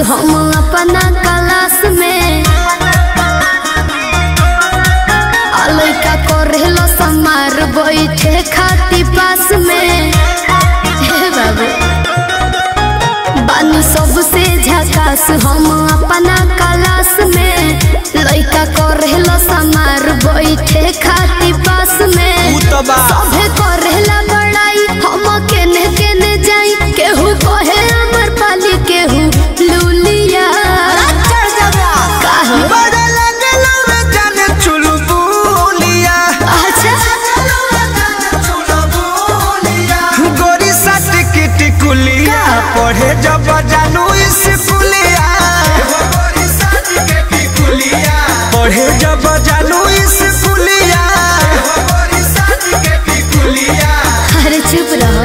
हम अपना क्लास में आ लइका करेलो समार बैठे खाती पास में हे बाबू बानी सबसे झकास हम अपना क्लास में लइका करेलो समार बैठे खाती पास में ऊ तो बा सभे करेला बड़ाई हम केने केने जाई केहू कहे अमर पाली केहू लूलिया काहे? बड़े लगलो रे जाने चुलबुलिया अच्छा गोरी सट की टिकुलिया पढ़े जब जानू स्कूलिया पढ़े जब जानू स्कूलिया अरे चुप रहो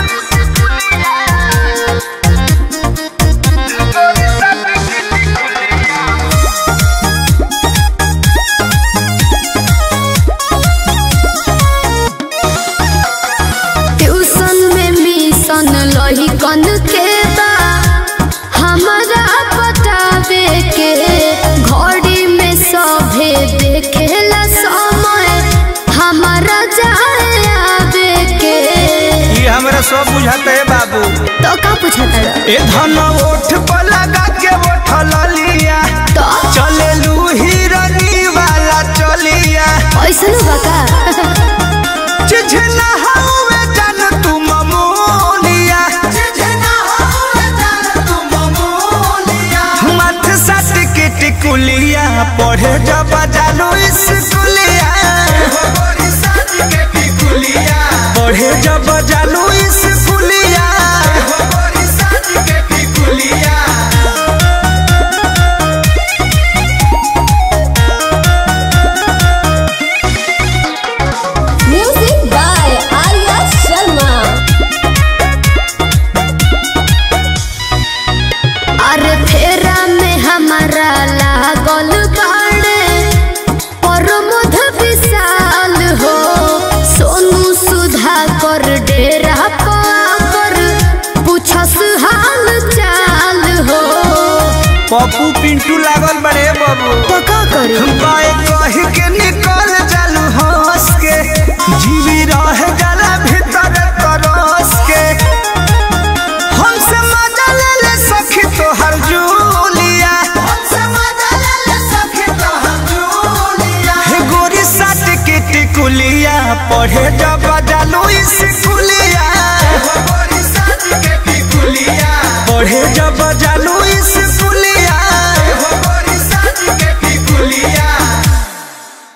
ट्यूशन में मिशन लही कन के बा हमारा बतावे के घड़ी में सभे देखेला समय हमारा जाए आवे के ये हमरा सब बुझाते है बाबू तो का पूछता ए धन ओठ पर लगा के ओठल लिया तो चले लू हिरनी वाला चलिया ऐसन बका चिझना हवे जान तू ममोलिया मथ सट के टिकुलिया पढ़े जब जानू स्कूलिया पढ़े जब जानू स्कूलिया म्यूजिक बाय आर्या शर्मा अरे फेरा में हमारा लागल बाड़े प्रमोद विशाल हो सोनू सुधा कर डेरा पर पूछस हाल चाल हो पप्पू पिंटू लागल बड़े बाबू तो का करी बाए कही के निकल जालू हंस के जीवी रह जाला भीतर तरस के हमसे मजा ले ले सखी तोहर जूलिया हे गोरी साट के टिकुलिया पढ़े जब जालू स्कूलिया